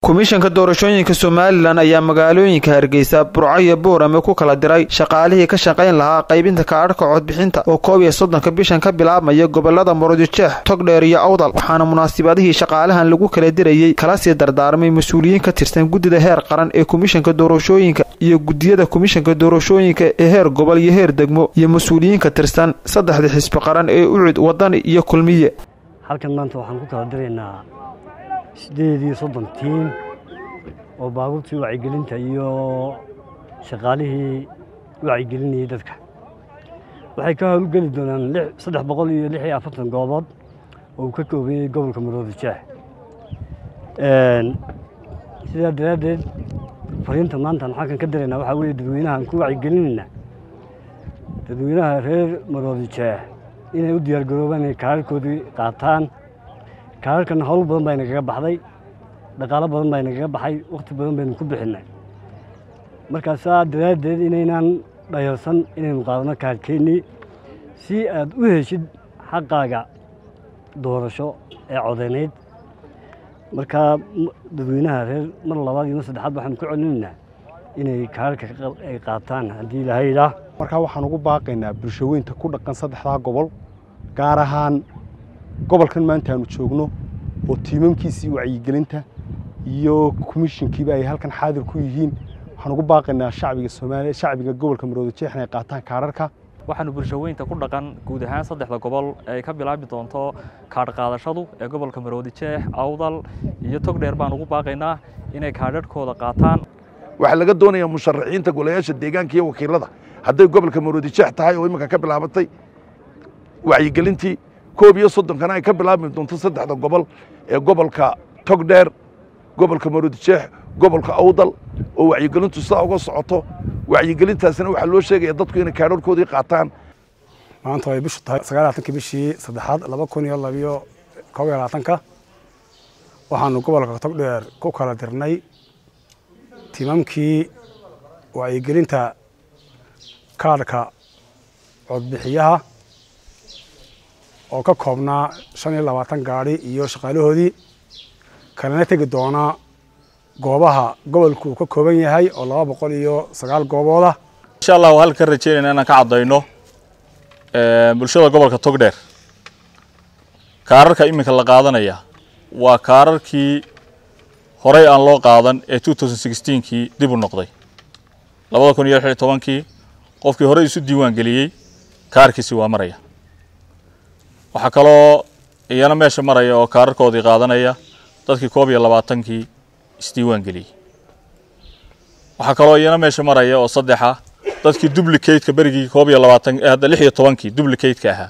komishanka doorashooyinka somalilan ayaa magaalooyinka hargeysa burco iyo buurame ku kala diray shaqaalihii ka shaqayn lahaa qaybinta kaadhka codbixinta oo koob iyo soddonka bishan ka bilaabmaya gobolada murudijeex togdheer iyo awdal waxaana munaasibadihii shaqaalahan lagu kala dirayey kala sii dardaarmay mas-uuliyiin ka tirsan guddida heer qaran ee komishanka doorashooyinka iyo guddiyada komishanka doorashooyinka ee heer gobol iyo heer degmo iyo mas-uuliyiin ka tirsan saddexda xisbi qaran ee ucud wadani iyo kulmiye halkan maanta waxaan ku kala diraynaa siddeed iyo soddon tiim oo baabuurtii wacyigelinta iyo shaqaalihii wacyigelinayay dadka waxay ka howlgeli doonaan saddex boqol iyo lix iyo afartan goobood oo uu ka koobanyay gobolka maroodi jeex sidaa daraaddeed fariinta maantaan halkan ka diraynaa waxaa weeye dadweynahaan ku wacyigelinaynaa dadweynaha reer maroodi jeex inay u diyaargaroobaan inay kaararkoodii qaataan kaararkana howl badan baa inagaga baxday dhaqaalo badan baa inagaga baxay wakhti badan baynu ku bixinnay markaa saa daraaddeed inaynaan dhayarsan inaynu qaadano kaarkeennii si aad u heshid xaqaaga doorasho ee codeynayd markaa dadweynaha reer mar labaad iyo mar saddexaad waxaanu ku celinaynaa inay kaararka ay qaataan haddii ilaahay idhaah markaa waxaan ugu baaqaynaa bulshaweynta ku dhaqan saddexdaa gobol gaar ahaan gobolkan maanta aanu joogno oo tiimamkiisii wacyigelinta iyo komishinkiiba ay halkan xaadir ku yihiin waxaan ugu baaqaynaa shacbiga soomaaliya shacbiga gobolka maroodi jeex inay qaataan kaararka waxaanu bulshaweynta ku dhaqan guud ahaan saddexda gobol ay ka bilaabi doonto kaadh qaadashadu ee gobolka maroodi jeex awdal iyo togdheer baan ugu baaqaynaa inay kaadhadhkooda qaataan waxaa laga doonayaa musharaxiinta golayaasha deegaanka iyo wakiilada hadday gobolka maroodi jeex tahay oo iminka ka bilaabatay wacyigelintii koob iyo soddonkana ay ka bilaabmi doonto saddexda gobol ee gobolka togdheer gobolka maroodi jeex gobolka awdal oo wacyigelintu sidaa uga socoto wacyigelintaasina waxaa loo sheegaya dadku inay kaadharkoodii qaataan maanta ay bishu tahay sagaalaatanka bishii saddexaad laba kun iyo labiyo koob iyo labaatanka waxaanu gobolka togdheer ku kala dirnay tiimamkii wacyigelinta kaadhka codbixiyaha oo ka koobnaa shan iyo labaatan gaadhi iyo shaqaalahoodii kalena tegi doonaa goobaha gobolku uu ka kooban yahay oo laba boqol iyo sagaal goobooda insha allah waa halka ka rajeynayna inaan ka caddayno bulshada gobolka togdheer kaararka iminka la qaadanaya waa kaararkii horey aan loo qaadan ee kii dib u noqday labada kun iyo lix iyo tobankii qofkii horey isu diiwaan geliyey kaarkiisi waa maraya waxaa kaloo iyana meesha maraya oo kaararkoodii qaadanaya dadkii koob iyo labaatankii isdiiwaan geliyey waxaa kaloo iyana meesha maraya oo saddexa dadkii dublicateka berigii koob iyo labaatan hadda lix iyo tobankii dublicateka ahaa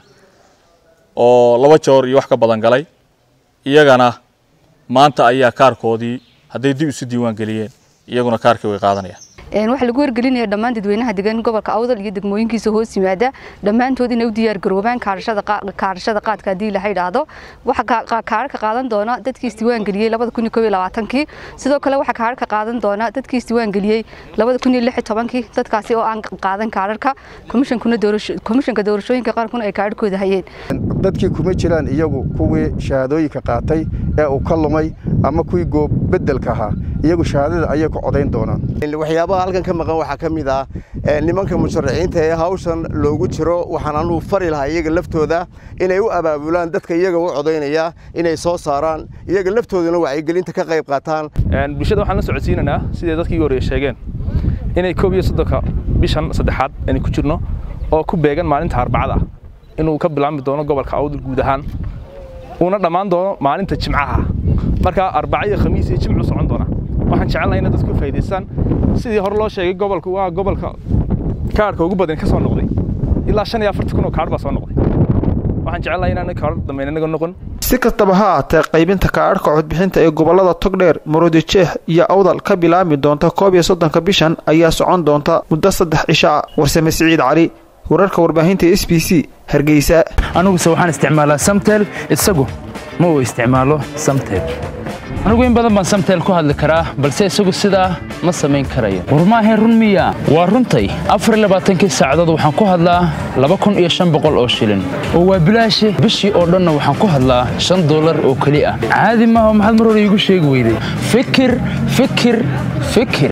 oo laba joor iyo wax ka badan galay iyagana maanta ayaa kaarkoodii hadday dib isu diiwaan geliyeen iyaguna kaarkii way qaadanayaan waxaa lagu wargelinaya dhammaan dadweynaha degan gobolka awdal iyo degmooyinkiisa hoos yimaada dhammaantood inay u diyaar garoobaan kaarashada qaadka haddii la idhaahdo waxaa kaararka qaadan doona dadkii isdiiwaan geliyey labada kun iyo koob iyo labaatankii sidoo kale waxaa kaararka qaadan doona dadkii isdiiwaan geliyey labada kun iyo lix iyo tobankii dadkaasi oo aan qaadan kaararka komishanka doorashooyinka qaarkuna ay kaararkooda hayeen dadkii kuma jiraan iyagu kuwii shahaadooyinka qaatay ee uu ka lumay ama kuwii goobedelka ahaa iyagu shahaadada ayay ku codayn doonaan waxyaabaha halkan ka maqan waxaa ka mid ah nimanka musharaxiinta ee hawshan loogu jiro waxaan anugu fari lahaa iyaga laftooda inay u abaabulaan dadka iyaga u codaynaya inay soo saaraan iyaga laftoodana wacyigelinta ka qayb qaataan bulshada waxaan la socodsiinaynaa siday dadkii hore sheegeen inay koob iyo soddonka bishan saddexaad aynu ku jirno oo ku beegan maalinta arbacada inuu ka bilaabmi doono gobolka awdal guud ahaan uuna dhammaan doono maalinta jimcaha markaa arbaca iyo khamiis iyo jimcu socon doona waxaan jecelnahay inay dadku faa'iidaystaan sidii hore loo sheegay gobolka waa gobolka kaadhka ugu badan ka soo noqday ilaa shan iyo afartan kun oo kaadh baa soo noqday waxaan jecelnahay inaan kaadh dambeyn inaga noqon si kastaba ha aatee qaybinta kaadhka codbixinta ee gobolada togdheer maroodijeex iyo awdal ka bilaabmi doonta koob iyo soddonka bishan ayaa socon doonta muddo saddex cishaa warsame siciid cali wararka warbaahinta s b c hargeysa aniguse waxaan isticmaalaa samtel isagu ma uu isticmaalo samtel anigu in badan baan samtel ku hadli karaa balse isagu sidaa ma samayn karayo war maahayn run miya waa runtay afar iyo labaatankii saacadood waxaan ku hadlaa laba kun iyo shan boqol oo shilin oo waa bilaashi bishii oo dhanna waxaan ku hadlaa shan dollar oo keli ah caadi maaha maxaad mar hore iigu sheegi weyday fikir fikir fikir